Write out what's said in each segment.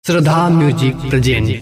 श्रद्धा music present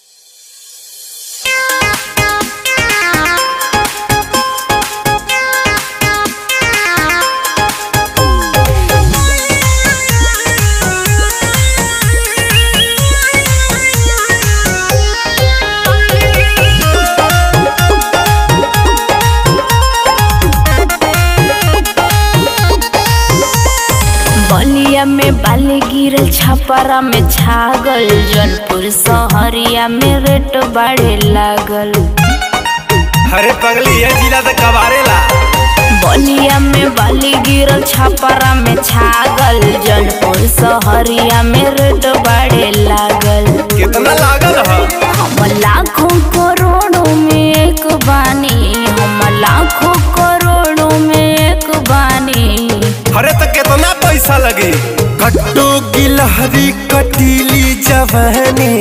बलिया में बाली गिरल छपरा में छागल जौनपुर सहरिया में रेट बढ़े लागल अरे पगली ये जिला तो कबारेला बलिया में बाली गिरल छपरा में छागल जौनपुर सहरिया में रेट बढ़े लागल कितना लागल है हम लाखों करोड़ों में एक बानी हम लाखों करोड़ों में एक बानी अरे तो कितना पैसा लगे कट्टू गिलहरी कटीली जवानी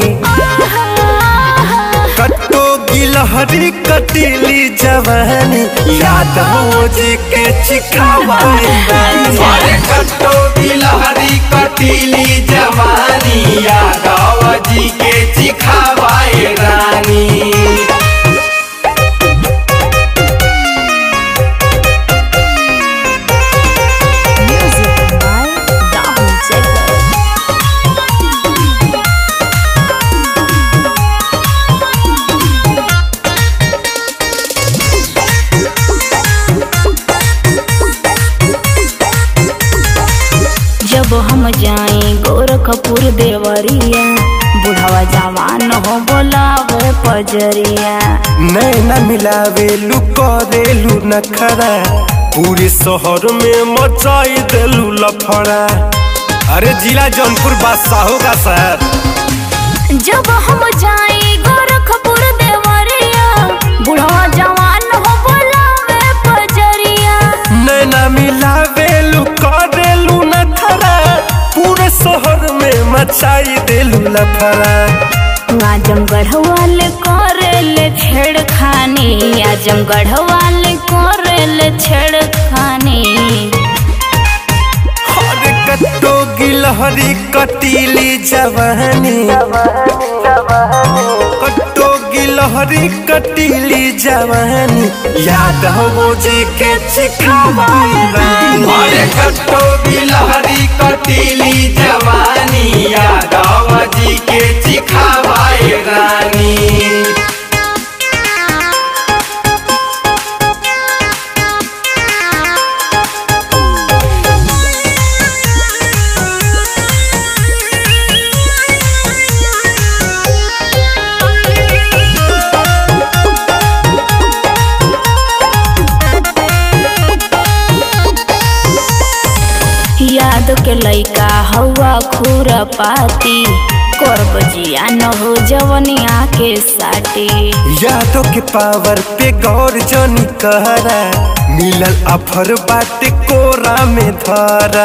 कट्टू गिलहरी कटीली जवानी याद हो जी के चिखावाई अरे कट्टो बिलहरी कटीली जवानी यादव जी के चिखावाए रानी Music by Rahul Jacob. जब हम जाए गोरखपुर देवरिया बुढ़ावा जवान हो बोलावे पजरिया नैना मिलावे लू करेलू नखरा पूरे शहर में मचाई देलू लफड़ा अरे जिला जौनपुर बादशाहों का शहर जब हम जाए गोरखपुर देवरिया बुढ़ावा जवान हो बोलावे पजरिया नैना मिलावेलू करेलू नखरा पूरे शहर में मचाई देलू लफड़ा आजमगढ़ वाले करेले छेड़खानी आजमगढ़ वाले करेले छेड़खानी अरे कट्टो गिलहरी कटीली जवानी कट्टो गिलहरी कटीली जवानी याद हो जी के चिखावाई रानी अरे कट्टो बिलहरी कटीली जवानी यादव जी के चिखावाए रानी याद के लइका हवा खूरा पाती करब जिया न हो जवनिया के साटी यादों के पावर पे गौर जनी कहरा मिलल अफर बाटे कोरा में धरा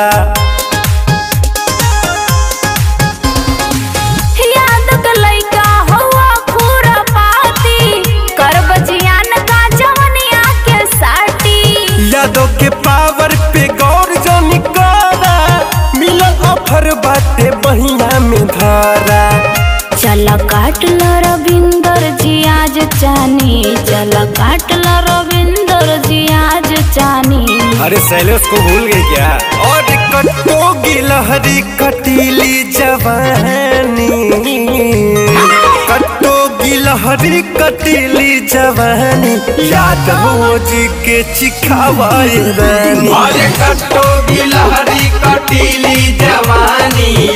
याद के लइका हवा खूरा पाती करब जिया न का जवनिया के साटी यादों के पावर पे गौर जनी कहरा मिलल अफर बाटे बहिया में धरा चल काटल रविंदर जी आज चानी चल काटल रविंदर जी आज चानी अरे शैलेश को भूल गई क्या और कट्टो गिलहरी कटीली जवानी कट्टो गिलहरी कटीली जवानी याद हो जी के चिखावाई रानी अरे कट्टो बिलहरी कटीली जवानी